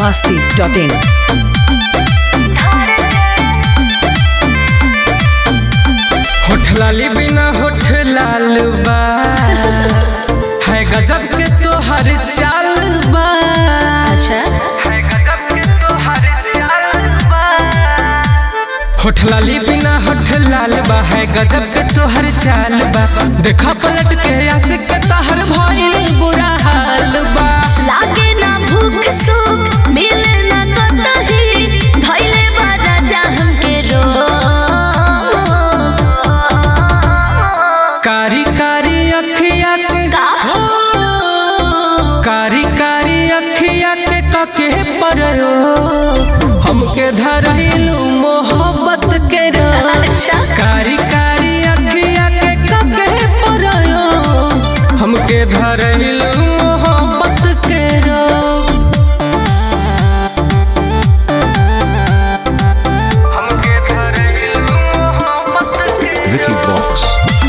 masti.in. होठ लाली बिना होठ लाल बा है गजब के तो हर चाल बा अच्छा है गजब के तो हर चाल बा होठ लाली बिना होठ लाल बा है गजब के तो हर चाल बा देखा पलट के आशिक के तहर भइल बुरा हाल बा लागे ना भूख सुख मिले ना कतही धइले बा राजा हमके रोग कारी कारी अखिया के का? हो कारी कारी अखिया के कके परयो हमके धरहिलू मोहब्बत के रोग अच्छा कारी कारी अखिया के कके परयो हमके धरहिलू मोहब्बत के रोग हमके धरहिलू मोहब्बत के Vicky Vox.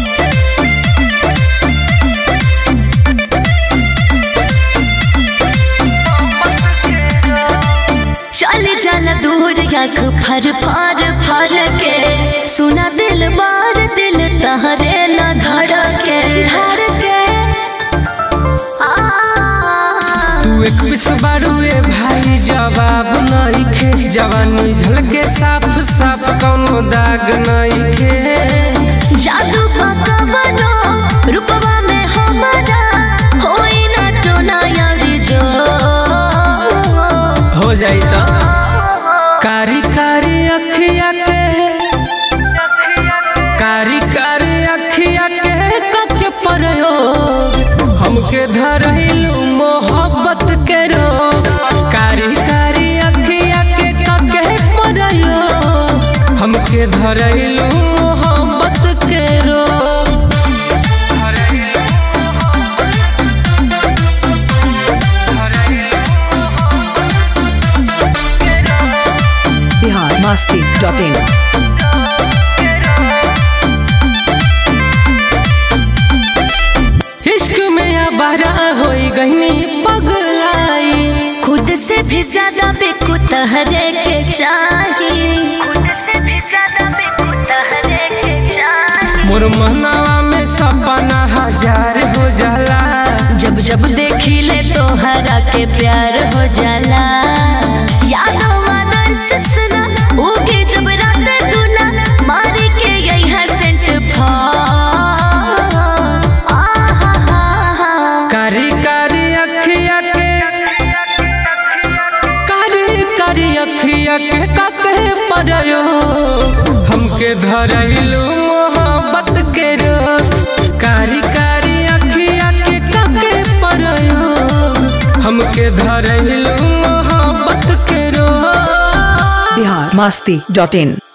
चल जाना दूर आँख फर फर फर के सुना दिल बार दिल तहरे ला धड़के धड़के आ तू एक पिस बारूए भाई जवाब नइखे जवानी झलके साफ साफ कौनो दाग नइखे जादू पकवनो रूपवा में हमारा होई ना टोना यारी जो हो जाई तो कारी कारी अखिया के कारी कारी अखिया के कके प्रयोग हमके धरहिलू मोहब्बत के रोग कारी कारी अखिया के कके प्रयोग हमके धरहिलू मोहब्बत के रोग Bihar masti.in. इश्क में आबारा होई गईनी पगलाई खुद से भी ज्यादा बेकु तहरे के चाहिए खुद से भी ज्यादा बेकु तहरे के चाहिए मोर महनावा में सपना हजार हो जाला जब जब देखी ले तो हरा के प्यार हो जाला यादों आदर्श सुना उगे जब रात दुना मारी के यही हसेंट फॉल आहा हा हा कारी कारी अखिया के कारी कारी अखिया के कके परयो हमके धरहिलू मोहब्बत के रोग कारी कारी अखिया के कके परयो हमके धरहिलू मोहब्बत के रोग Bihar masti.in.